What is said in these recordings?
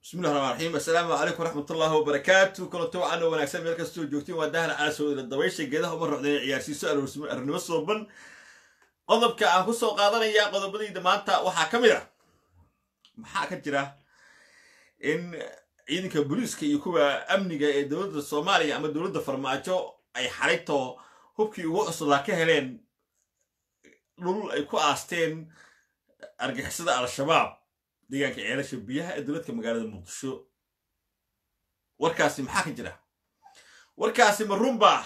bismillahi raxmaan raxiim assalaamu calaykum waraxmatullaahi wabarakaatu kulanto wacan oo wanaagsan meel kastoo joogtiin waa dahla caasooda dabaysha geedaha uma roxdeen ciyaarsiiso arurnimo sooban qodobka aan ku soo qaadanaya qodobadayda maanta waxaa ka mid ah maxaa ka jira in ciidanka booliiska iyo kuwa amniga ee dowladda soomaaliya ama dowladda farmaajo ay xarayto hubkii ugu cuslaa ka heleen dhul ay ku aasteen argixisada al-shabaab deegaanka ceelasha biyaha ee dowladka magaalada muqdisho warkaasi maxaa ka jira warkaasi ma runbaa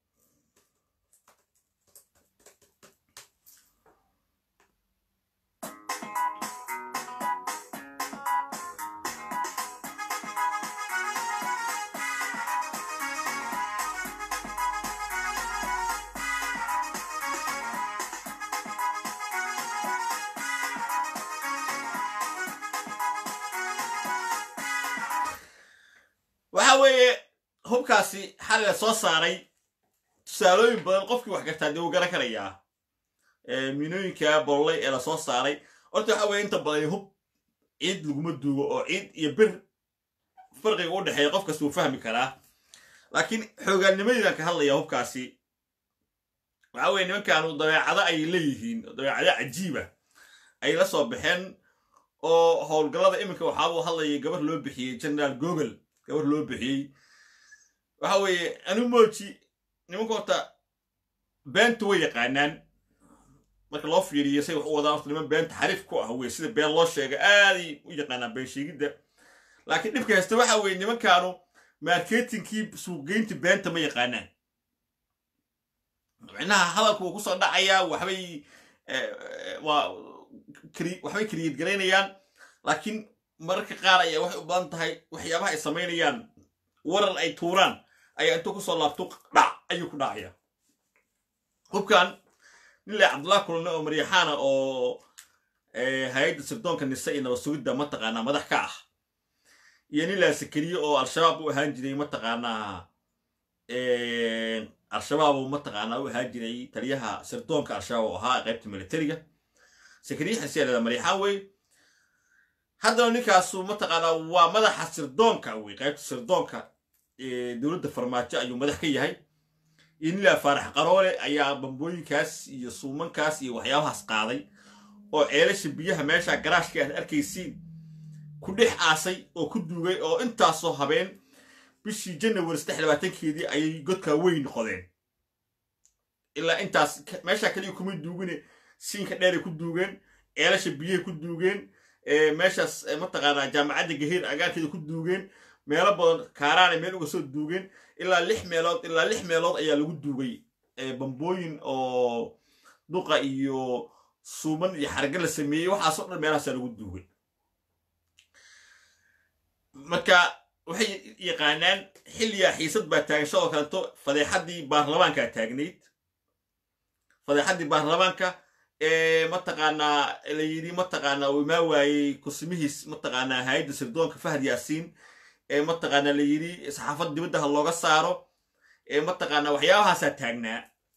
waxa weeye hubkaasi xali la soo saaray tusaalooyin badan qofkii wax gartaa dee uu garan karayaa miinooyinka bollay ee lasoo saaray horta waxa weye inta badan hub ciid laguma duugo oo ciid iyo bir farqiga u dhexeeya qof kasta uu fahmi karaa laakiin xoogaannimadeydan ka hadlaya hubkaasi waxa weye nimankaanu dabeecado ay leeyihiin dabeecado cajiiba ay la soo baxeen oo howlgallada iminka waxaabuu hadlayay gabar loo bixiyey generaal gogol gabar loo bixiyey waxa weeye anu mooji nimanka horta beenta way yaqaanaan marka loo fiiriyo say wax u wadaan horta niman beenta xariif ku ah wey sida been loo sheega aaday u yaqaanaan been sheegidda laakiin dhibka haysta waxa weeye nimankaanu marketingkii suuqgeynta beenta ma yaqaanaan micnaha hadalku wuu kusoo dhacayaa waxbay waa waxbay kariyad garaynayaan laakiin mararka qaar ayaa waxay u badan tahay waxyaabaha ay samaynayaan warar ay tuuraan ayaa intuu kusoo laabto dhac ayuu ku dhacaya hubkan nin le cabdullah kulane oo maryaxaana oo hay-adda sirdoonka nise iyo nabasugidda mataqaanaa madax ka ah iyo nin laa sakariye oo al-shabaab u ahaan jiray mataqaanaa al-shabaab uu mataqaanaa u ahaan jiray taliyaha sirdoonka al-shabaab oo ahaa qaybta militariga sakariye xasiyaa maryaxaan wey haddana ninkaasu mataqaanaa waa madaxa sirdoonka wey qaybta sirdoonka dowladda farmaajo ayuu madax ka yahay iyo nilaa faarax qaroole ayaa bambooyinkaas iyo suumankaas iyo waxyaabahaas qaaday oo ceelasha biyaha meesha garaashka aad arkaysiin ku dhex aasay oo ku duugay oo intaasoo habeen bishii janawari saddex labaatankeedii ayay godkaa weyn noqodeen ilaa intaas meesha kaliya kumay duugine siinka dheeray ku duugeen ceelasha biyahay ku duugeen meeshaas mataqaanaa jaamacadda gahiir agaarkeeda ku duugeen meelo badan kaaraanay meel uga soo duugeen ilaa lix meelood ilaa lix meelood ayaa lagu duugay bambooyin oo duqa iyo suuman iyo xarga la sameeyey waxaasoo dhan meelahaasaa lagu duugay marka waxay yaqaanaan xilligaa xiisad baa taagan sidoo kaleeto fadeexaddii baarlamaankaa taagnayd fadeexaddii baarlamaanka mataqaanaa la yidhi mataqaanaa uu imaa waayey kusimihiis mataqaanaa hay-adda sirdoonka fahad yaasiin ee mataqaanaa la yidhi saxaafadda dibadda ha looga saaro ee mataqaanaa waxyaabahaasaa taagnaa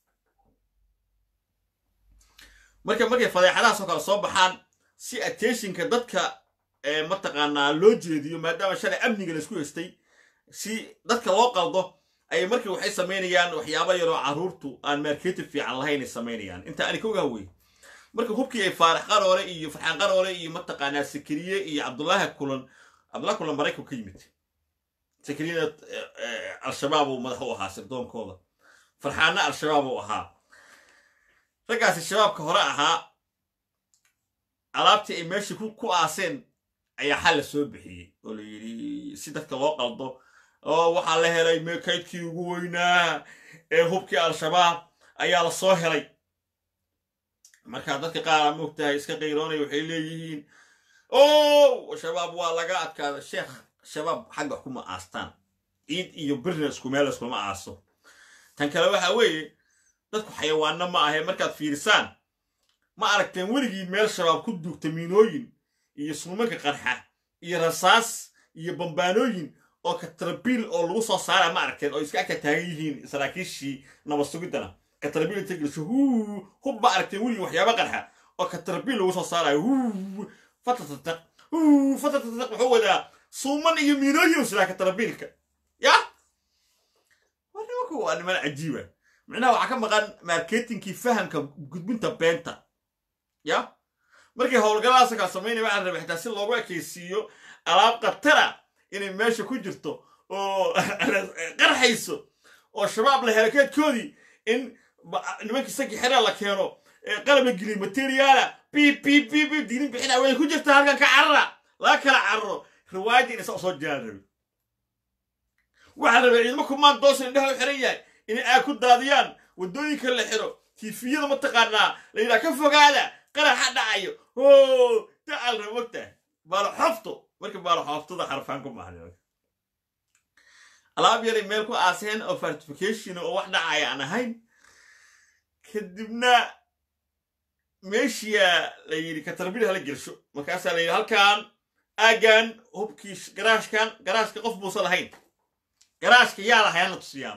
marka markay fadeexadahaasoo kale soo baxaan si attentionka dadka mataqaanaa loo jeediyo maadaama shalay amniga laisku haystay si dadka loo qaldo ayay markii waxay samaynayaan waxyaaba yaroo carruurtu aan marketing fiican lahaynay samaynayaan inta ani ka ogaa wey marka hubkii ay faarax qaroole iyo farxaan qaroole iyo mataqaanaa sakariye iyo cabdullaahi kulan cabdullahi kulan maraykan ka yimid sakariyana al-shabaab uu madax u ahaa sirdoonkooda farxaanna al-shabaab uu ahaa raggaasi shabaabka hore ahaa alaabtii ay meeshii ku aaseen ayaa xal la soo bixiyey oo la yidhi si dadka loo qaldo oo waxaa la helay kaydkii ugu weynaa ee hubkii al-shabaab ayaa la soo helay markaa dadka qaara moogtahay iska qayroonaya waxay leeyihiin o shabaab waa laga adkaada sheekh shabaab xagga kuma aastaan ciid iyo birnesku meel iskuma aaso tan kale waxa weeye dadku xayawaanno ma ahe markaad fiirisaan ma aragteen weligii meel shabaab ku duugta miinooyin iyo suumanka qarxa iyo rasaas iyo bambaanooyin oo katrabiil oo lagu soo saara ma aragteen oo iska agta taagan yihiin saraakiishii nabadsugiddana katrabiil inta gelisho huu hub ma aragteen weligii waxyaaba qarxa oo katrabiil lagu soo saarayo huu fatatataq huu fatatataq wuxuu wadaa suuman iyo miinooyin silaa katarabiilka ya waa nimanku waa niman cajiiba micnaha waxaa ka maqan marketingkii fahamka gudbinta beenta ya markay howlgalladaasa kala samaynaya waxaa rabay xitaa si loogu ekaysiiyo alaab khatara inay meesha ku jirto oo qarxayso oo shabaab la helakeedkoodii in nimankii sankii xeraa la keeno qalab la geliyo materiaala bib bib bib bib diinin bixina way ku jirta halkan ka carara laga kala cararo riwaayadii inay saa soo jiraan rabi waxaa rabay ciidamo kumaan doosa indhaha u xiran yahay inay aag ku daadiyaan waddooyinka la xiro tiifiyada mataqaanaa la yidhaha ka fogaada qaraxa dhacayo o dacal raba mogtahay baalo xoofto marka baalo xooftada xarfaan ku maahan alaab yaray meel ku aaseen oo fortification oo wax dhacaya aan ahayn kadibna meeshiya la yidhi katarbil hala gelsho markaasaa la yidhi halkan aagan hubkii garaashkan garaashka qof buusan lahayn garaashka yaa lahayaana tusiyaan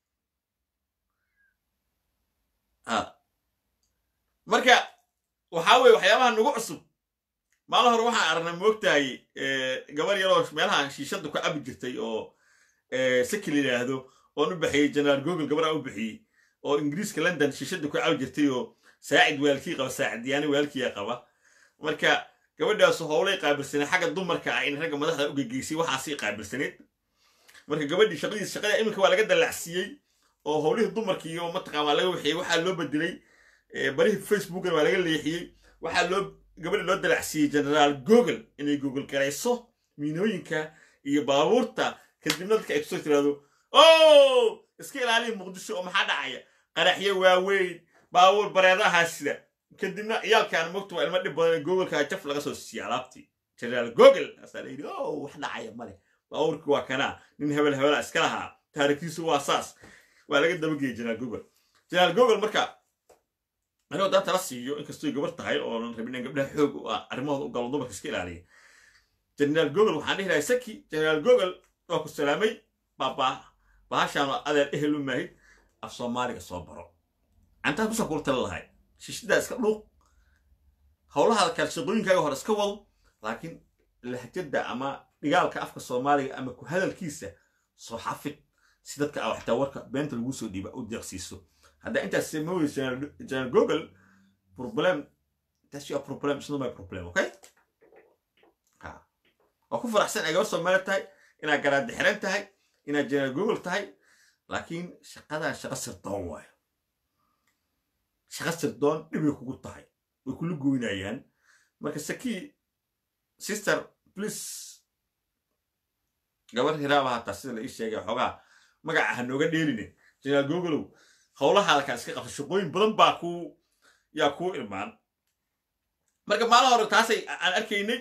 marka waxaa weye waxyaabaha nagu cusub maalin hore waxaan aragnay moogtahay gabar yaroo meelaha shiishadda ku cabi jirtay oo saki la yidhaahdo oon u baxiyey generaal google gabar aan u bixiyey oo ingiriiska london shiishadda ku cabi jirtay oo saacid waalkii qaba saacidiyaani waalkiya qaba marka gabadhaasu howlay qaabilsaneed xagga dumarka ah in ragga madaxda u gegeysay waxaasii qaabilsaneed marka gabadhii shaqadiis shaqada iminka waa laga dallacsiiyey oo howlihii dumarka iyo mataqaan waa laga waxiyey waxaa loo bedelay barihii facebookna waa laga leexiyey waxaa loo gabadhi loo dallacsiiyey generaal google inay google garayso miinooyinka iyo baabuurta kadibna dadka ay kusoo tiraahdo o iska ilaaliya muqdisho oo maxaa dhacaya qaraxyo waaweyn baabuur bareedahaa sida kadibna ciyaalkaan mogta waa ilmo dhib badan googolkaa jaf laga soo siiya alaabtii generaal google asaa la yidhi o wax dhacaya male baabuurkii waa kanaa nin hebel hebela iska lahaa taarikhdiisu waa saas waa laga dabageyay generaal google generaal google marka anigoo daanta la siiyo inkastoo gabar tahay oonan rabin in gabdhaha xoog arrimahooda u galo dumarka iska ilaaliya generaal google waxaan dhihi lahay saki generaal google waa ku salaamay baabaa bahashaan adeer ehel u maahid af soomaaliga soo baro cantaad kusoo kula tala lahay shishidaa iska dhuuq howlahaada kale shaqooyinkaaga hore iska wado laakiin lahjada ama dhigaalka afka soomaaliga ama ku hadalkiisa soo xafid si dadka a xitaa warka beenta lagu soo dhiiba u deeqsiiso haddaa intaas samooyey general google problem that's your problem it's not my problem okay waa ku faraxsan ay gabar soomaali tahay inaad garaadda xiran tahay inaad general google tahay laakiin shaqadan shaqo sirdoon waayo shaqo sirdoon dhibay kugu tahay way kula goynayaan marka sakii sister please gabar hiraaba hataa sida la ii sheegay xoogaa magaca ha nooga dheeline generaal googolow howlahaada kaa iska qabta shaqooyin badan baa ku yaa kuu ilmaan marka maalin hore taasay aan arkaynay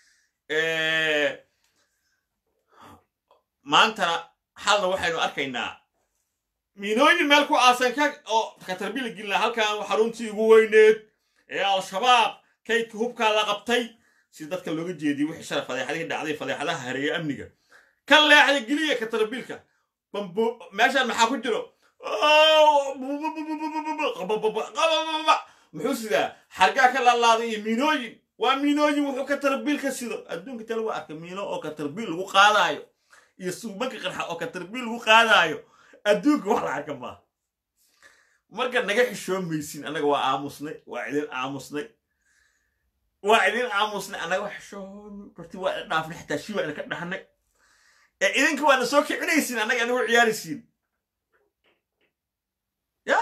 maantana xalna waxaynu arkaynaa miinooyin meel ku aasan ka oo katarbiila gelina halkan xaruntii ugu weyneed ee al-shabaab kaydka hubkaa la qabtay si dadka looga jeediyey wixii shalay fadeexadihii dhacday fadeexadaha hareeya amniga ka leexda geliya katarbiilka bambo meeshaan maxaa ku jiro muxuu sidaa xargaa ka laalaaday iyo miinooyin waa miinooyin wuxuu katarbiil ka sido adduunka ta lagu arka miino oo katarbiil lagu qaadaayo iyo suubanka qarxa oo katarbiil lagu qaadaayo adduunka wax la arka maaha marka naga xishoomaysin annaga waa aamusnay waa idin aamusnay waa idin aamusnay annaga waa xishoomi barti waa idin dhaafnay xitaa shii waa idinka dhahnay ee idinka waana soo kicinaysiin annaga anagu ciyaaraysiin ya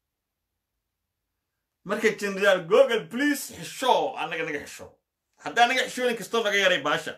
marka generaal google please xishoo annaga naga xishoo haddaa naga xishoonin kastoo naga yaray baasha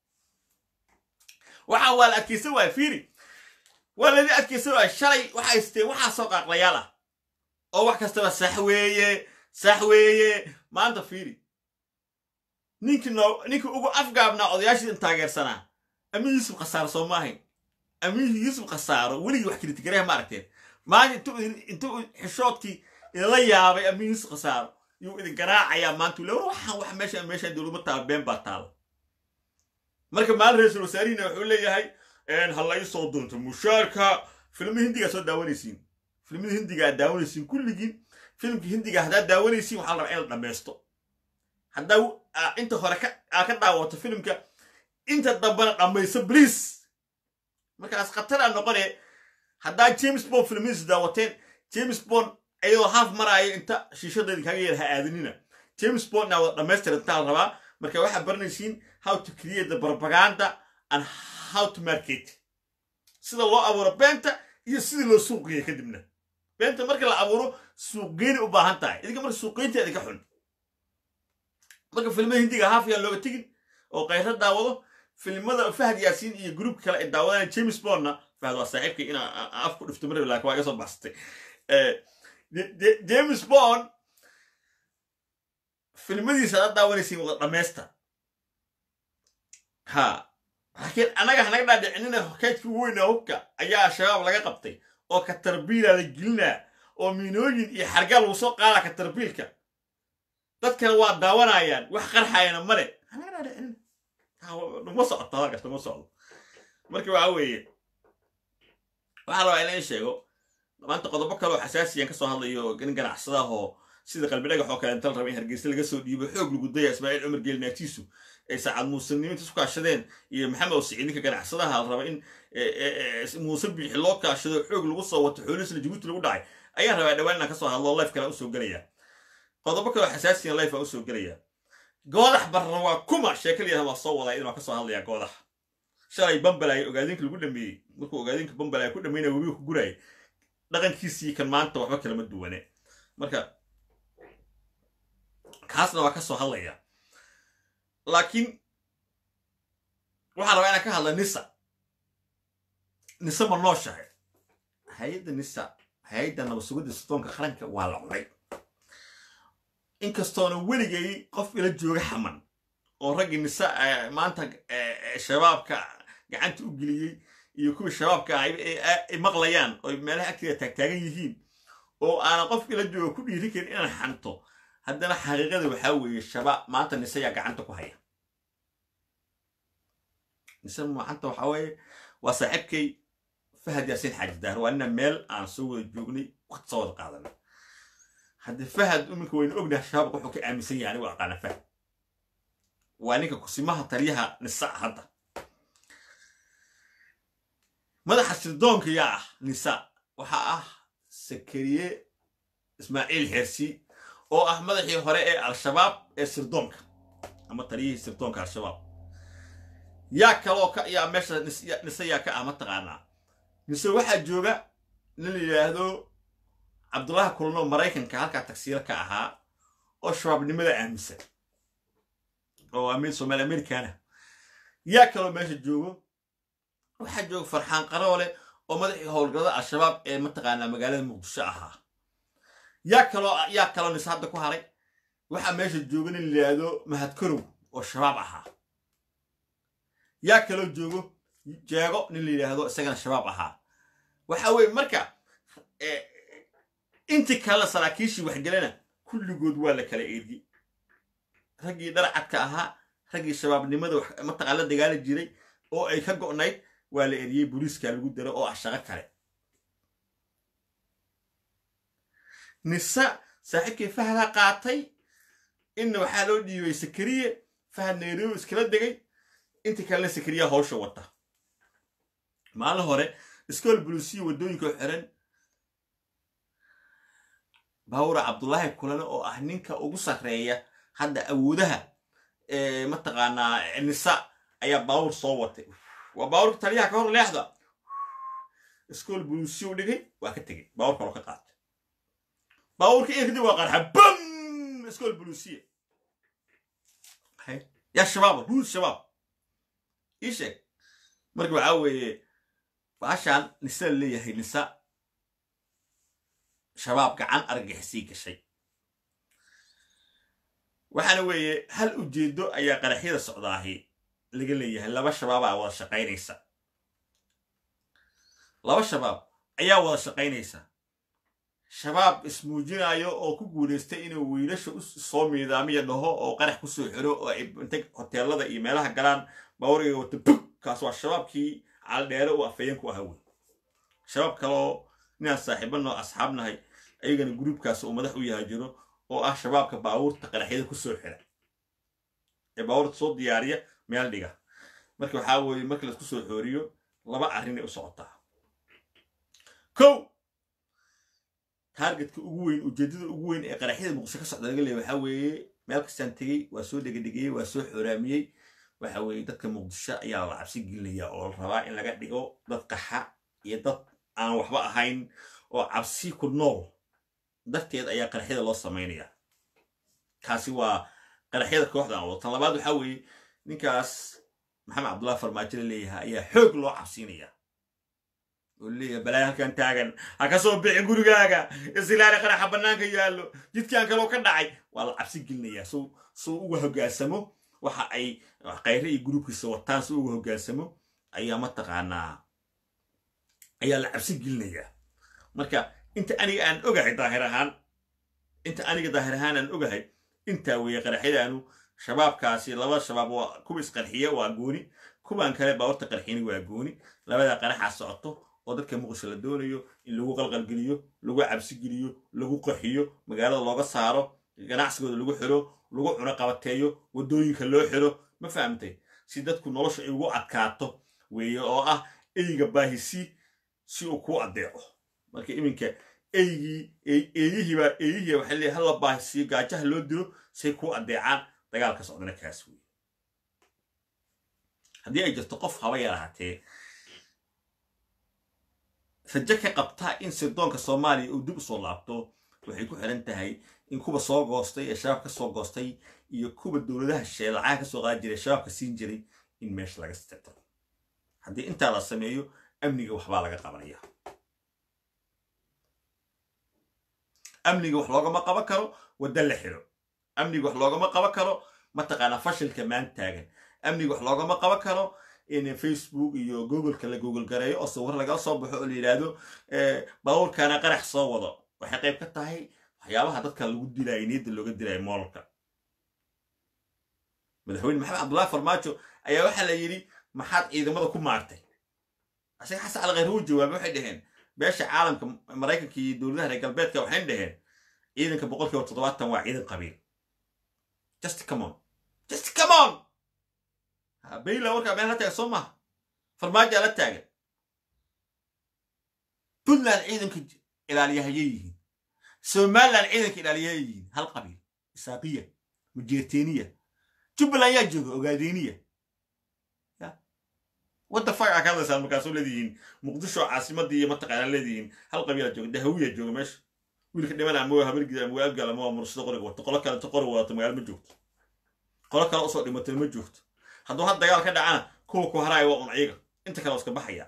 waxaa waa la adkaysan waaya fiiri waa ladi adkaysan waaya shalay waxa haysteen waxaa soo qaaqlayaal ah oo wax kastaba sax weeye sax weeye maanta fiiri ninkii noo ninkii ugu afgaabnaa odayaashiidan taageersanaa amiin yuusuf khasaaro soo ma ahayn amiin yuusuf khasaaro weligii wax kritikareha ma aragteen maanta intuu intuu xishoodkii idinla yaabay amiin yuusuf khasaaro yuu idin garaacayaa maanta ule war waxaan wax meesha meeshaan dowladma taala been baa taala marka maalin ra-iisul wasaarihina wuxuu leeyahay ha la ii soo doonto mushaarka filmi hindigaa soo daawanaysiin filmada hindiga aad daawanaysiin kulligiin filmka hindiga haddaad daawanaysiin waxaa la rabaa in la dhammaysto haddaa inta hore aa ka daawato filimka inta dambena dhammayso bliis markaas khatara noqone haddaa james bond filmihiis daawateen james bond iyadoo haaf maraayo inta shiishadeedi kaga yar ha aadinina james bond naa wada dhammaystirantaa la rabaa marka waxaad baranaysiin how to create the propaganda and how to market sida loo abuuro beenta iyo sidii loo suuqgeeya kadibna beenta marka la abuuro suuqgeyni u baahan tahay idinka marka suuqgeynta idinka xun marka filmada hindiga haaf yaan looga tegin oo kayra daawado filmada fahad yaasiin iyo gruubka kale ay daawadaan james bondna fahad waa saaxiibkay inaa af ku dhifto marab laakin waa iga soo baxsatay james bond filmadiisa aad daawanaysiin wada dhammaysta ha laakiin annaga hanaga dhaadhicinina kaydkii ugu weynaa hubka ayaa shabaab laga qabtay oo katarbiila la gelinaa oo miinooyin iyo xargaa lagu soo qaadaa katarbiilka dadkana waa daawanayaan wax qarxayana male hanaga dhaadhicinina numa socoto halkaas numa socdo marka waxa weeye waxaa rabaa inaan sheego maanta qodobo kale oo xasaasiyan ka soo hadlayo nin ganacsadaahoo sida qalbi dhagax oo kale inta la raba in hargeysa laga soo dhiibo xoog lagu daya ismaaciil cumar geeli naagtiisu ay saacad muusanimo inta isku kaashadeen iyo maxamed osiiciid ninka ganacsadaha la raba in muuse biixi loo kaashado xoog lagu soo wato xoolihiisla jabuuti lagu dhacay ayaan rabaa dhawaan inaan ka soo hadlo life kale usoo gelaya qodobo kale oo xasaasiyan life aa usoo gelaya goodax barra waa kuma sheekaliyaha waa soo wadaa in waa ka soo hadlaya goodax shalay bambalaya ogaadinka lagu dhameeyey markuu ogaadinka bambalaya ku dhameynaya webiga ku guraya dhaqankiisii kan maanta waxba kalama duwane marka kaasna waa ka soo hadlaya laakiin waxaan rabaa inaan ka hadla nisa nisa ma nooshahay hay-adda nisa hay-adda nabasugidda sitoonka qaranka waa la cunay inkastoona weligay qof ila jooga xaman oo raggii nisa maanta shabaabka gacanta u geliyey iyo kuwii shabaabka ay maqlayaan oo meelaha agteeda taagtaagan yihiin oo aanan qof ila jooga ku dhiiri karin inaan xanto haddana xaqiiqada waxaa weeye shabaab maanta nise yaa gacanta ku haya nise maanta waxaa weeye waa saaxiibkay fahad yaasiin xaaji daar waa nina meel aan soo wada joognay waqti soo wada qaadanay haddii fahad iminka waynu ognahay shabaabka wuxuu ka aaminsan yahay anigu aqaana fahad waa ninka kusimaha taliyaha nisa hadda madaxa sirdoonka yaa ah nisa waxaa ah sakariye ismaaciil xeersi oo ah madaxii hore ee al-shabaab ee sirdoonka ama taliyihii sirdoonka al-shabaab yaa kaloo ka yaa meesha nise yaa ka ah mataqaanaa mise waxaa jooga nin la yidhaahdo cabdullaahi kulno maraykanka halkaa tagsiilo ka ahaa oo shabaabnimada aaminsan oo amir somaali americana yaa kaloo meesha joogo waxaa jooga farxaan qaroole oo madaxii howlgallada al-shabaab ee mataqaanaa magaalada muqdisho ahaa yaa kaloo yaa kaloo nis hadda ku haray waxaa meesha jooga nin la yidhaahdo mahadkarow oo shabaab ahaa yaa kaloo joogo jeego nin la yidhaahdo isagana shabaab ahaa waxa weeye marka intii kalena saraakiishii waxgelana kulligood waa la kala eediyey raggii dharcadka ahaa raggii shabaabnimada mataqaan la dagaali jiray oo ay ka go'nayd waa la eriyey booliiska lagu daro oo ah shaqo kale nisa saaxiibkii fahdaa qaatay inna waxaa loo dhiibay sakariye fahad nairobi iskala degay intii kalena sakariya hawsha wata maalin hore iskool buluusiya waddooyinka xiran baawura cabdullaahi kulane oo ah ninka ugu sarreeya hadda awoodaha mataqaanaa nisa ayaa baawur soo watay waa baawurka taliyaha ka hor leexda iskool buluusiya u dhigay waa ka tegey baawur kaloo ka qaatay baawurka in kadib waa qarxa bam iskool buluusiya yaa shabaab ruus shabaab ii sheeg marka waxaa weeye baashaan nisa la leeyahay nisa shabaab gacan argagixisii gashay waxaana weeye hal ujeedo ayaa qaraxyada socdaahi laga leeyahay laba shabaabaa wada shaqaynaysa laba shabaab ayaa wada shaqaynaysa shabaab ismuujinayo oo ku guulaystay inuu wiilasha u soo miidaamiya dhaho oo qarax ku soo xiro oo ay intay hoteelada iyo meelaha galaan baawariga wata bug kaas waa shabaabkii caldheere uu afayeen ku ahaa wey shabaab kaloo ninaan saaxiibanoo asxaabnahay ayagana gruubkaas uu madax u yahay jiro oo ah shabaabka baawuurta qaraxyada ku soo xira ee baawurta soo diyaariya meel dhiga marka waxaa weeye marka laisku soo xooriyo laba arrinay u socotaa kow taargetka ugu weyn ujeeddada ugu weyn ee qaraxyada muqdisho ka socda laga leeya waxaa weeye meel kastaan tegey waa soo dhegedhegeyey waa soo xooraamiyey waxa weeye dadka muqdisho ayaa la cabsi gelinaya oo la rabaa in laga dhigo dad qaxa iyo dad aan waxba ahayn oo cabsi ku nool darteed ayaa qaraxyada loo samaynaya kaasi waa qaraxyada kooxda aan wado tan labaad waxaa weeye ninkaas maxamed cabdullahi farmaajo la leeyahay ayaa xoog loo cabsiinaya oo leeyahay balaa halkan taagan ha ka soo bixin gurigaaga isilaali qaraxa bannaanka yaallo jidkaan kaloo ka dhacay waa la cabsi gelinayaa suu suu uga hoggaansamo waxa ay khayre iyo gruubkiisa wataan si uga hoggaansamo ayaa mataqaanaa ayaa la cabsi gelinayaa marka inta aniga aan ogahay daahir ahaan inta aniga daahir ahaan aan ogahay intaa weeye qaraxyadaanu shabaabkaasi laba shabaab waa kuwa isqarxiya waa gooni kuwaan kale baawarta qarxiyani waa gooni labadaa qaraxaa socoto oo dadka muqdisho la doonayo in lagu qalqalgeliyo lagu cabsigeliyo lagu qaxiyo magaalada looga saaro ganacsigooda lagu xiro lagu cuno qabateeyo waddooyinka loo xiro ma fahamtay si dadku nolosha ay ugu adkaato weeye oo ah eyga baahisi si uu kuu addeeco marka iminka eygii eeyihiibaa eeyihii waxay leeyahay hala baahisiyo gaajaha loo dilo say kuu addeecaan dagaalka socdana kaas weeye haddii ay jirto qof haba yarahatee rajo ka qabtaa in sirdoonka soomaaliya uu dib usoo laabto waxay ku xiran tahay in kuwa soo goostay ee shabaab ka soo goostay iyo kuwa dowladaha sheelacaha ka soo qaadi jiray shabaabka siin jiray in meesha laga stirto haddii intaa la sameeyo amniga waxbaa laga qabanaya amniga wax loogama qaban karo wadda la xiro amniga wax loogama qaban karo mataqaanaa fashilka maan taagan amniga wax loogama qaban karo in facebook iyo googleka la google gareeyo oo sawir lagala soo baxo oo la yidhaahdo baabuurkaana qarax soo wado waxay qayb ka tahay waxyaabaha dadka lagu dilaayo niyadda looga dilaayo moolka madaxweyne maxamed cabdullahi farmaajo ayaa waxaa la yidhi maxaad ciidamada ku maartay asaga xasan alkhayr uu jawaabay waxay dhaheen beesha caalamka maraykanka iyo dowladaha reer galbeedka waxay dhaheen ciidanka boqolkiiba toddobaatan waa ciidan qabiil just come on just come on bayla warkaa meel la taagan soo maha farmaajaa la taagan puntland ciidanka ilaaliyahayay yihiin somaliland ciidanka ilaaliyahayay yihiin hal qabiil isaaqiya mujeerteeniya jubbaland yaa jooga ogaadeniya wadda fagaa ka hadlaysaan markaasoo leedihiin muqdisho caasimadii iyo mataqaanaa leedihiin hal qabiila jooga dahawiya jooga meesha wiilka dhiman ama habargida ama abgaal ama mursado qoriga wato qolo kale qori wadato magaalo ma joogto qolo kale usoo dhimatay ma joogto hadduu had dagaal ka dhacana kuwa ku haraya waa un ciiga inta kale iska baxaya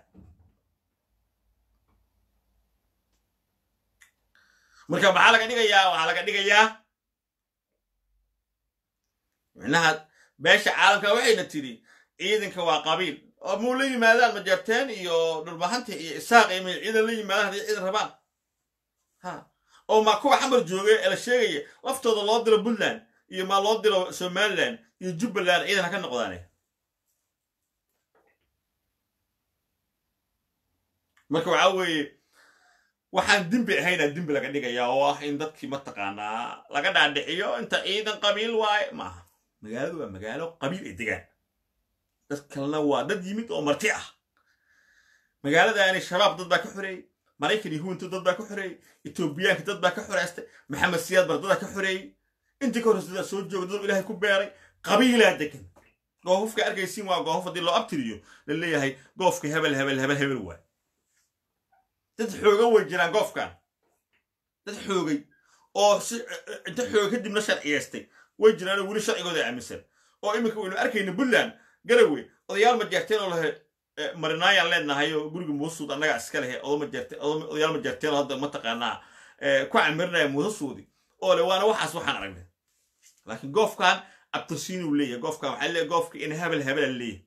marka maxaa laga dhigayaa waxaa laga dhigayaa micnaha beesha caalamka waxayna tidhi ciidanka waa qabiil oo muu la yimaadaan majarteen iyo dhulbahanta iyo isaaq iyo may ciidan la yimaadaan haddii ciidan rabaan ha oo ma kuwa xamar jooga ee la sheegaya laftooda loo diro puntland iyo maa loo diro somaliland iyo jubbaland ciidan ha ka noqdaane marka waxaa weeye waxaan dembi ahaynaa dembi laga dhigayaa oo ah in dadkii mataqaanaa laga dhaadhiciyo inta ciidan qabiil waaye maaha magaaladu waa magaalo qabiil ay degaan dad kalena waa dad yimid oo marti ah magaaladaani shabaab dad baa ka xoreeyey maraykan iyo huwanta dad baa ka xoreeyey etoobiyaanka dad baa ka xoreystay maxamed siyaad bar dadaa ka xoreeyey intii ka horreysa dadaa soo jooga dad ilaahay ku beeray qabiilaa degan goofafka arkaysiin waa goofof haddii loo abtiriyo la leeyahay goofka hebel hebel hebel hebel waay dad xoogan way jiraan goofkan dad xoogay oo si inta xooga kadibna sharciyeystay way jiraanoo weli sharcigooda aaminsan oo iminka waynu arkayna puntland garawe odayaal majeerteen oo lahe marinaayaan leenahay oo guriga muusuud annagaa iska lehe odayaal majeerteen oo hadda mataqaanaa ku camirinaya muusasuudi oo le waana waxaas waxaan aragnay laakiin goofkan abtirsiinuu leeyahay goofkan waxaa leeyahay goofka in hebel hebela leeyahay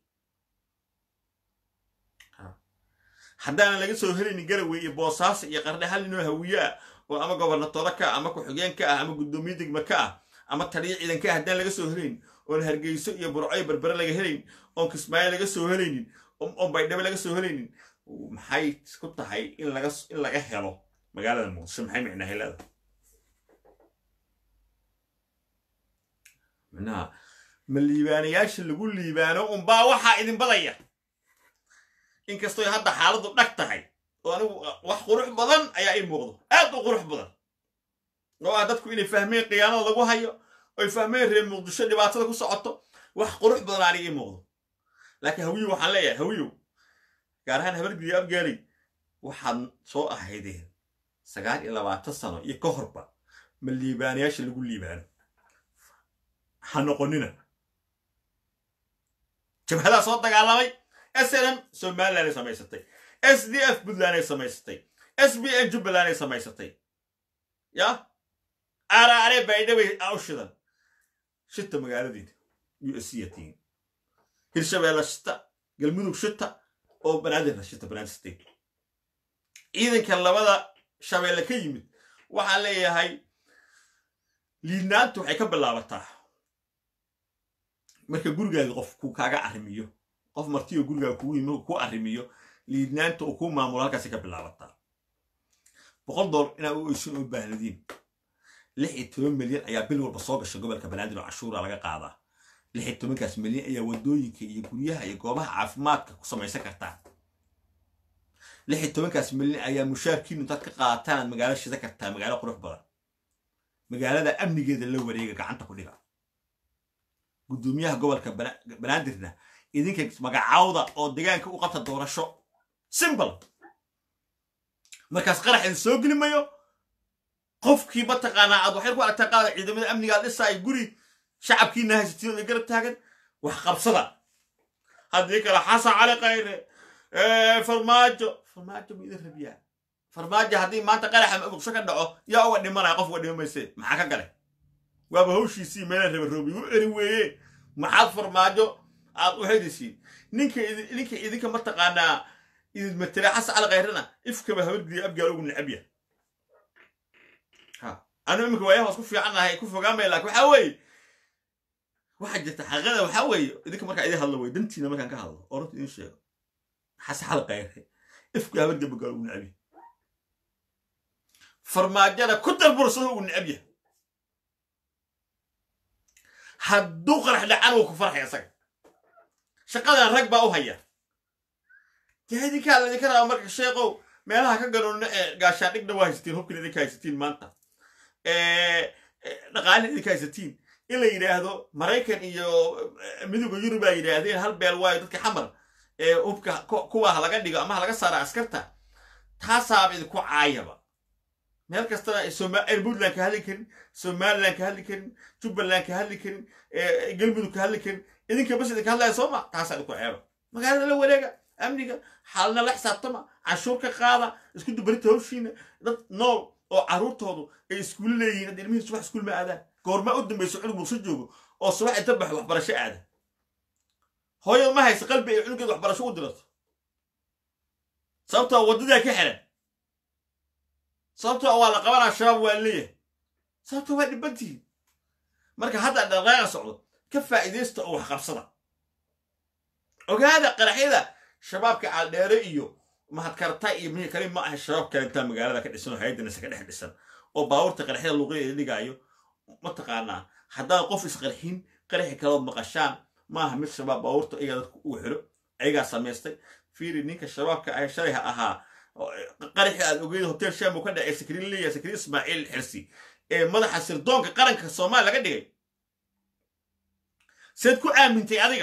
haddaanan laga soo helaynin garowe iyo boosaaso iyo qardhe hal ninoo hawiye ah oo ama gobernatoro ka ah ama ku-xigeen ka ah ama guddoomiye degme ka ah ama taliyo ciidan ka ah haddaan laga soo helayn oon hargeyso iyo burco iyo berbere laga helayn oon kismaayo laga soo helaynin oon baydhabo laga soo helaynin maxay ku tahay in laga in laga helo magaalada muqdisho maxay micnahay leedahay micnaha ma liibaanayaasha lagu liibaano unbaa waxaa idin badaya inkastoy hadda xaaladdu dhag tahay oo anigu wax qurux badan ayaa ii muuqdo aad u qurux badan oo ah dadku inay fahmeen khiyaanada lagu hayo oy fahmeen reer muqdisho dhibaatada ku socoto wax qurux badan aniga ii muuqdo laakiin hawiyow waxaan leeyahay hawiyow gaar ahaan habargidiyo abgaaley waxaad soo ahaydeen sagaal iyo labaatan sano iyo ka horba ma liibaanayaasha lagu liibaano ha noqonina jabhadaa soo dagaalamay s n m somaliland ay samaysatay s d f puntland ay samaysatay s b n jubbaland ay samaysatay ya araare baydhawey a u shidan shita magaaladiina u s c yatiin hirshabeelle shita galmudug shita oo banaadirna shita banaadir state ciidanka labada shabeelle ka yimid waxaan leeyahay liidnaantu waxay ka bilaabataa marka gurigaaga qof ku kaaga arrimiyo qof martiyo gurigaaga kugu yimi ku arrimiyo liidnaanta uu ku maamulo halkaasay ka bilaabataa boqol doollar inaa u oysin oo baahnadiin lix iyo toban milyan ayaa bil walba soo gasha gobolka banaadir oo cashuura laga qaadaa lix iyo tobankaas milyan ayaa waddooyinka iyo guryaha iyo goobaha caafimaadka ku samaysan kartaa lix iyo tobankaas milyan ayaa mushaarkiinu intaad ka qaadataan aad magaalo shida kartaa magaalo qurux badan magaalada amnigeeda la wareega gacanta ku dhiga guddoomiyaha gobolka banaadirna idinka magacaawda oo deegaanka u qabta doorasho simbal markaas qarax idin soo geli mayo qofkii mataqaanaa aad waxay ku aragtaa qaada ciidamada amnigaa dhisaay guri shacabkiina haysatiin oo garab taagan wax qabsada haddii kale xasan cali kayre farmaajo farmaajo ma idin rabiyaa farmaajo haddii maanta qaraxa muqsho ka dhaco yaa uga dhimanaya qof uga dhima mayse maxaa ka gale waaba hawshiisii meelaan raba roobi u eri weeye maxaad farmaajo aad u hedisiin ninka ninka idinka mataqaanaa idin matera xasan cali kayrena ifkaba habargidiya abgaal ugu necabya anu iminka waayaha waas ku fiicannahay ku fogaamaya laakin waxaa weeye waxaa jirta xaqiiqada waxaa weeye idinka markaa idin hadlo wey dantiina markaan ka hadlo oo runta idin sheego xasan cali kayre ifka habargidiya abgaal ugu necabya farmaajada ku darbursado ugu necabya hadduu qarax dhacan wuu ku farxay isaga shaqadan rag baa u haya dee idinkaa laydinka raba marka sheekow meelaha ka ganoonna ee gaashaadhigna waa haysatiin hubkina idinka haysatiin maanta dhaqaalina idinka haysatiin in la yidhaahdo maraykan iyo midowga yurub aa yidhaahdeen hal beel waayo dadka xamar ee hubka kuwa ha laga dhigo ama ha laga saara askarta taasaaba idinku caayaba meel kastana puntland ka hadli karin somaliland ka hadli karin jubbaland ka hadli karin galmudug ka hadli karin idinka bas idinka hadlaya sooma taasaa idinku ceeba magaalada la wareega amniga xaalna la xisaabtama canshuur ka qaada isku dubarinta hawshiina dad nool oo carruurtoodu ay iskuulo leeyihiin hadda ilmihii subax iskuul ma aadaan goorma u dambayso cunug muqsho joogo oo subax inta baxo waxbarasho aada hooyada ma haysa qalbi ay cunugeeda waxbarasho u dirato sababtoo waddadaa ka xiran sababtoo waa la qabanaa shabaab waa leeyahay sababtoo waa dhibantihiin marka hadda dhaqaaqa socdo ka faa'iidaysta oo wax qabsada ogaada qaraxyada shabaabka caaldheere iyo mahadkarta iyo mihii kale ma aha shabaab kalintaa magaalada ka dhisan oo hayaddanase ka dhex dhisan oo baabuurta qaraxyada luuqyadeeda dhigaayo mataqaanaa haddaan qof isqarxin qaraxi kalood maqashaan maaha mid shabaab baabuurta iyagaa dadku ugu xiro ayagaa samaystay fiiri ninka shabaabka ah shalay ha ahaa qaraxii aad ogeyd hotel sham uu ka dhacay sakriin leeyahay sakriin ismaaciil xirsi ee madaxa sirdoonka qaranka soomaaliya laga dhigay seed ku aamintay adiga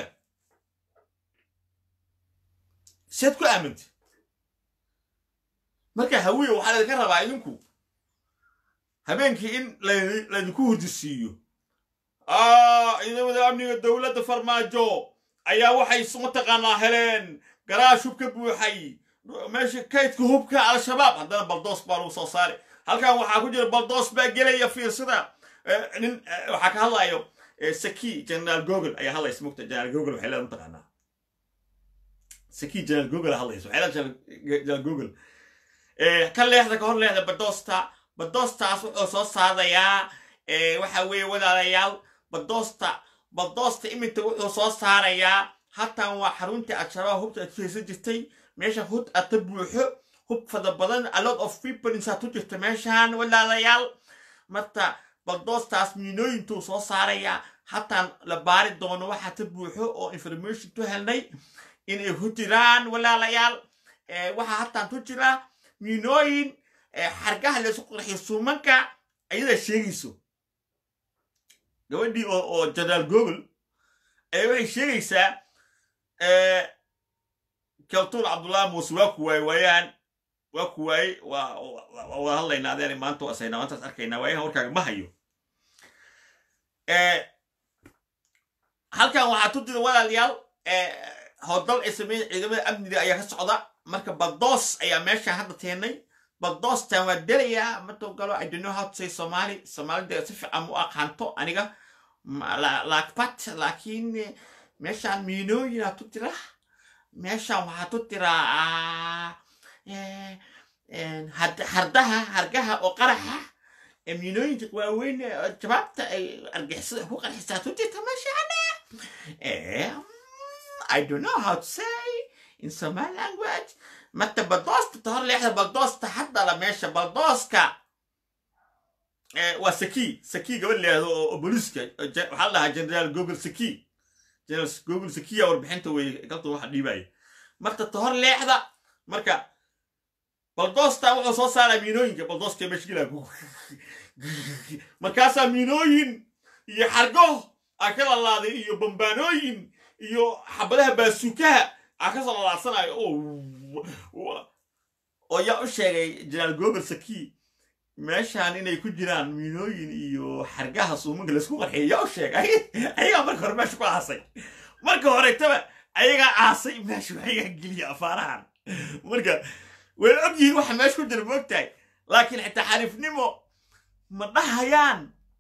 seed ku aamintay marka hawiye waxaa laydinka rabaa idinku habeenkii in laydinku hurdisiiyo ciidamada amniga dowladda farmaajo ayaa waxay mataqaanaa heleen garaash hub ka buuxay meesha kaydka hubka al-shabaab haddana baldoos baa lagu soo saaray halkan waxaa ku jira baldoos baa gelaya fiirsada nin waxaa ka hadlayo saki generaal gogol ayaa hadlaysa mugta generaal gogol waxay leedahay mataqaanaa saki generaal gogol hadlaysa waxay leedahay generaal gogol ka leexda ka hor leexda badoosta badoostaas wuxuu soo saarayaa waxa weeye walaalayaal badoosta badoosta iminta wuxuu soo saarayaa hatan waa xaruntii al-shabaab hubta aad ku haysan jirtay meesha hud ata buuxo hub fada badan a lot of people insaad ku jirta meeshaan walaalayaal marta baldoostaas miinooyintuu soo saarayaa hataan la baari doono waxaa ta buuxo oo information tu helnay inay ku jiraan walaalayaal waxaa hataan tu jira miinooyin xargaha laysu qurxiyo suumanka ayadaa sheegayso gabadhii oo jenaraal google ayaa waxay sheegaysaa kaltuun cabdullahi muuse waa ku waaye waayaan waa ku waaye waa wada hadlaynaa adeena maanta waa saynaa maantaas arkaynaa waayahan warkaaga ma hayo halkan waxaa tu jira walaalayaal howdal ay sameeyeen ciidamada amniga ayaa ka socda marka baldoos ayaa meeshaan hadda teenay baldoostan waa delayaa matoo galo i don't know how to say somali soomaalida si fiican u aqaanto aniga laakbat laakiin meeshaan miinooyinaa tu tira meeshaan waxaa tu tiraa hardaha hargaha oo qaraxa miinooyinka waaweyn jawaabta ay argixisada ku qarxisaa tu jirta meeshaana I don't know how to say in Somali language. Mata baldosta tahor leexda baldosta hadda la meesha baldooska waa saki saki gabadh leehdo oo booliiska waxaa la dhahaa generaal google saki general google sakiya warbixinta wey galta waxa dhiibaya marta tahor leexda marka baldoosta wuxuu soo saaraa miinooyinka baldooska meesha gilaa markaasaa miinooyin iyo xargo aa ka lalaaday iyo bambaanooyin iyo xabadaha baasuukaha aa ka soo lalaadsanaayo oo yaa u sheegay jenaraal gober saki meeshaan inay ku jiraan miinooyin iyo xargaha suumanka laysku qarxiya yaa u sheegay ayagaa marka hore meesha ku aasay marka horetaba ayagaa aasay meesha ayagaa geliya afaarahan marka way og yihiin waxa meesha ku jira moogtahay laakiin xitaa xariifnimo ma dhahayaan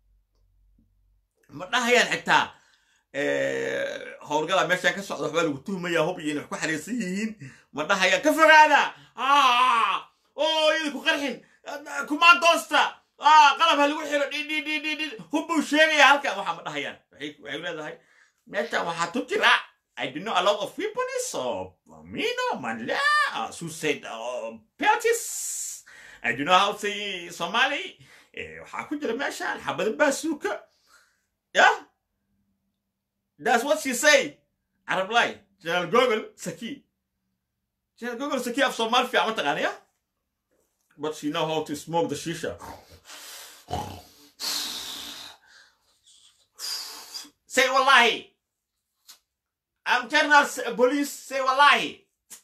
ma dhahayaan xitaa howlgala meeshaan ka socda waxbaa lagu tuhmaya hub iyo inay wax ku xariirsan yihiin ma dhahayaan ka fogaada oo iyada ku qarxin kumaan doosta qalab ha lagu xiro dhidhidhidhidhid hub buu sheegaya halkan waxaa ma dhahayaan waxay leedahay meeshaan waxaa tu jira I do know a lot of weapons of Mino, Manla, uh, suicide uh, peltis. I do know how to say Somali. waxaa ku jira meeshaan xabada baasuuka yeah that's what she say arab lay general google saki general google saki af soomaali fiican ma taqaanaya but she know how to smoke the shisha say wallahi i'm general police say wallahi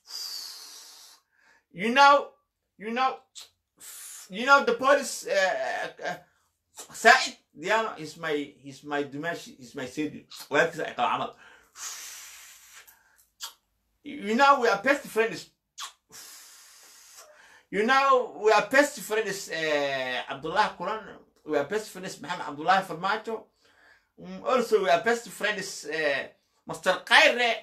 you know you know you know the police uh, uh, Said Diana is my he's my Dimash he's my city well you know we are best friends you know we are best friends uh, Abdullah Quran we are best friends Muhammad Abdullah Farmacho um, also we are best friends uh, Master Khaire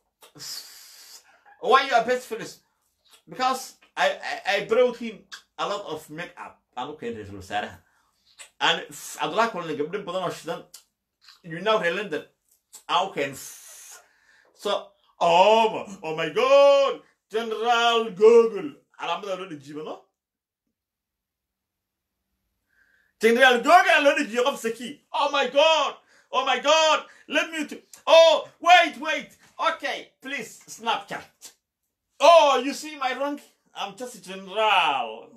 why you are best friends because I, I, I brought him a lot of makeup aan u keenay ra-iisul wasaaraha aan cabdullahi kulana gabdho badan oo shidan you know reer london aan u keen so oh, oh my god general google calaamada loo dhejiyo no general google aan loo dhejiyo qof saki oh my god oh my god let me to oh wait wait okay please snapchat oh you see my rank i'm just a general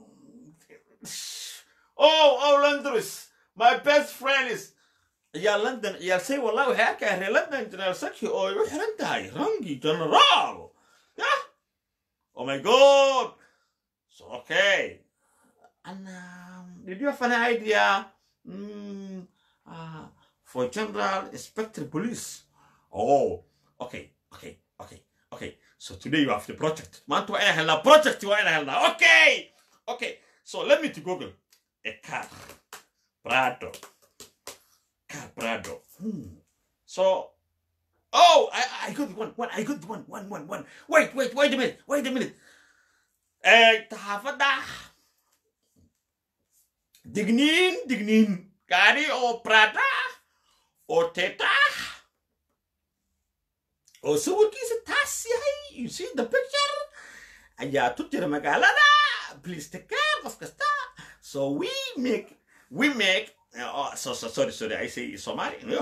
oh oh londres my best friend is ciyaal london ciyaal say wallahi waxay arkaya reer london general saki oo ay u xiran tahay rangi general yeah oh my god so okay and um, did you have an idea mm, uh, for general inspector police oh okay okay okay okay so today you have the project maanta waa inaan helnaa project waa inaan helnaa okay okay so let me to google a car prado car prado hmm. so oh I, I got one one I got one one one one wait wait wait a minute wait a minute eh taxaafadda digniin digniin gaari oo prada oo teta oo sawirkiisa taas yahay you see the picture ayaa tu jira magaalada please take care qof kasta so we make we make uh, so, so sorry sorry I say Somali no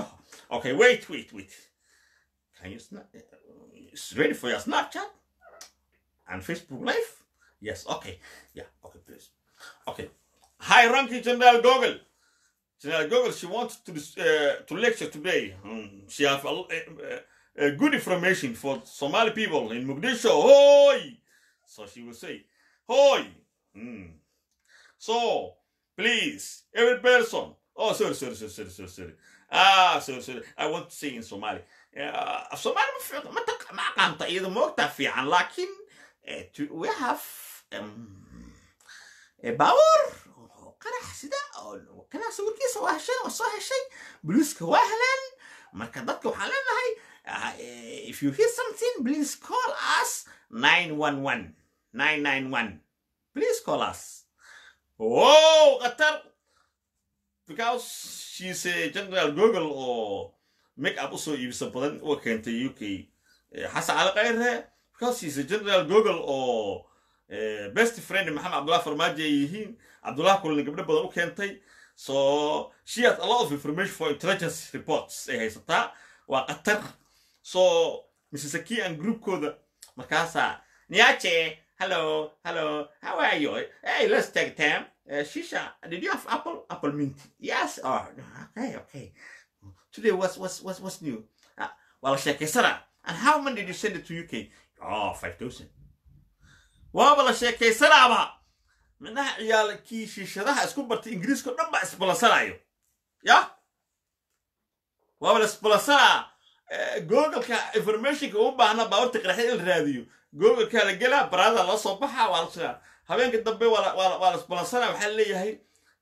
Okay, wait, wait, wait. Can you snap? It's ready for your Snapchat and Facebook Live? Yes. Okay. Yeah. Okay, please. Okay. High ranking General Gogol. General Gogol, she wants to uh, to lecture today. Um, she have a, uh, uh, good information for Somali people in Mogadishu. Hoi! So she will say, Hoi! Hmm. So, please, every person. Oh, sorry, sorry, sorry, sorry, sorry, sorry. Ah, sorry, sorry. I want to say in Somali. Uh, Somali ma fiican, ma taq- ma aqaanta iyada moogtaa fiican, laakiin eh, to- we have um, a power oo qarax sida oo kana sawirkiisa waa heshay waa soo heshay boliiska waa heleen marka dadka waxaan leenahay uh, eh, if you hear something please call us 911 991 please call us whoa qatar because she's a general google oo make up usoo iibisa badan oo keentay uk Eh, xasan cali khayre because she's a general google oo eh, best friend maxamed cabdullah farmaajo ay yihiin cabdullah kulani gabdho badan u keentay so she has a lot of information for intelligence reports ay haysataa waa qatar so mrs akian groupkooda markaasaa niache hello hello how are you hey let's take time uh, shisha did you have apple apple mint yes oh okay okay today what's what's what's, what's new uh, well sheekaysana and how many did you send it to uk oh 5000 waaba la sheekaysanaaba minaha ciyaalkii shiishadaha isku bartay ingiriiska o dhan baa isbalansanayo ya waaba la isbalansanaa googleka informationka u baahna baawarta qaraxya in la raadiyo googleka la gelaa baraada la soo baxa waa la sidaa habeenka dambe waa la- waa la- waa la isbalansanaa waxaa leeyahay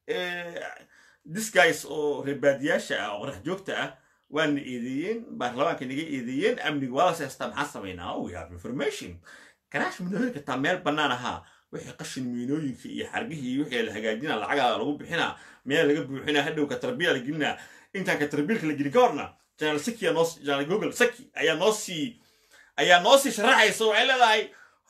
this guys oo reebaadiyaasha ah oo qorax joogta ah waana eedeeyeen baarlamaanka naga eedeeyeen amniga waa la seestaa maxaa samaynaa we have information garaash miinooyinka taa meel bannaan ahaa wixii qashin miinooyinka iyo xargihii iyo wixii la hagaajinaa lacagaa lagu bixinaa meel laga buuxinaa hadhow katarbiya la gelinaa intaan katarbiilka la gelin ka horna janaal saki noo janaal google saki ayaa noo sii ayaa noo sii sharaxaysa waxay leedahay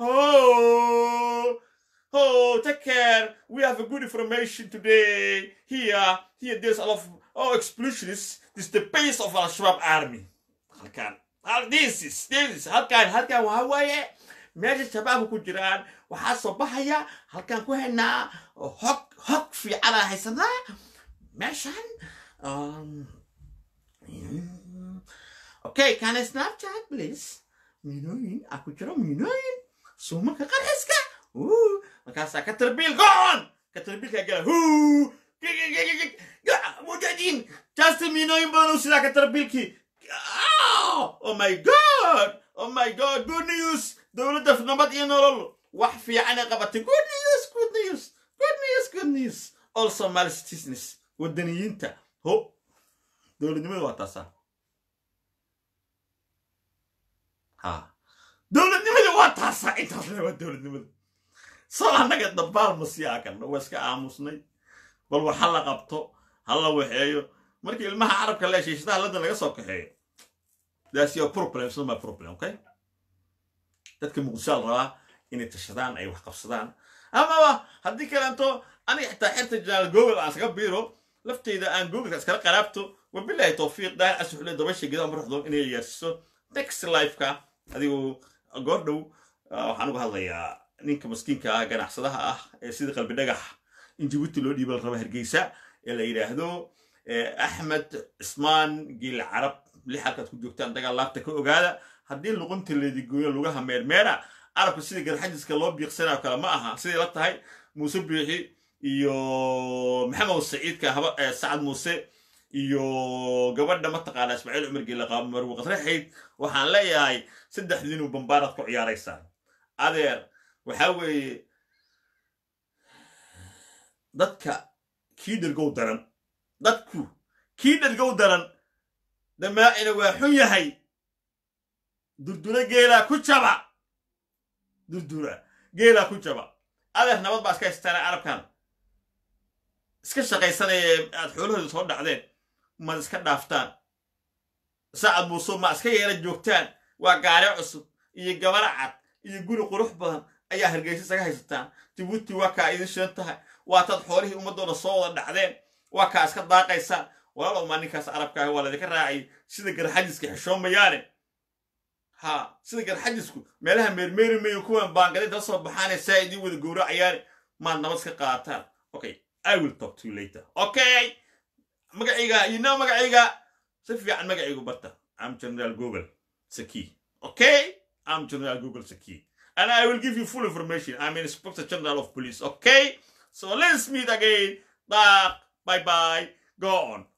oh oh take care we have a good information today here here there's a lot of oh explosionists this is the base of al shabaab army halkan hal- this is this is halkan halkan waxa waaye meesha shabaabka ku jiraan waxaa soo baxaya halkan ku haynaa hog hog fiicana haysanaa meeshan um, mm, okay can I snapchat please minooyin ah ku jiro minooyin suumanka qarxiska Ooh, markaasaa ka tarbiil goon ka tarbiilkaa gala huu mujaahidiin jaasta minooyin badan uu sidaa ka tarbiilkii Ah! oh my god oh my god good news dowladda nabad iyo nolol wax fiican ay qabatay good news good news good news good news all somali citizens wadaniyiinta ho dowladnimada waa taasaa ha dowladnimada waa taasaa intaas le waa dowladnimada soo annaga dambaal ma sii akan waa iska aamusnay bal wax ha la qabto ha la waxeeyo markii ilmaha carabka le shiishadaha ladda laga soo kaxeeyo that's your problem it's not my problem okay dadka muqdisho la rabaa inay tashadaan ay wax qabsadaan amaba haddii kaleanto aniga xitaa xerta janaal google aan iskaga biiro lafteyda aan googleka iskala qaraabto wabilahi towfiiq daahir casuxule dabasha geda maraxdo inay yeersiso next lifeka adigu goordhow ah, waxaan uga hadlayaa ninka maskiinka ah ganacsadaha ah ee sida qalbi dhagax in jabuuti loo dhiiba la raba hargeysa ee la yidhaahdo eh, axmed cismaan giil carab lix halkaad ku joogtaan dagaal laabta ka ogaada haddii luqunta leedigooyo lugaha meermeera carabka sida garxajiska loo biiqsanayo kale ma aha siday la tahay muuse biixi iyo maxamed saciidka haba eh, sacad muuse iyo gabadha mataqaana ismaaciil cumar geela qaabo marwe qatraxayd waxaan leeyahay saddexdiinu bambaaraad ku ciyaaraysaan adeer waxaa weeye dadka kii dhergow daran dadku kii dhergow daran damaacina waa xun yahay durdura geelaa ku jaba durdura geelaa ku jaba adeer nabad baa iska haystaana carabkan iska shaqaysanaya aad xoolahooda soo dhacdeen maad iska dhaaftaan sacad muuse ma iska yeela joogtaan waa gaare cusub iyo gabara cad iyo guri qurux badan ayaa hargeysa isaga haysataan jabuuti waa kaa idin shidan tahay waa taad xoolihii ummadooda soo wada dhacdeen waa kaa iska daaqaysaan walaalow maa ninkaas arabka ah waa ladinka raacay sida garxajiska xishoomayaane ha sida garxajisku meelaha meermeeri mayo kuwan baangadinta la soo baxaane saa idiin wada gowracayaane maad nabad ka qaataan okay i will talk to you later okay magacayga you know magacayga si fiican magacaygu barta am general google saki okay am general google saki and i will give you full information i'm inspector general of police okay so let's meet again bye bye bye go on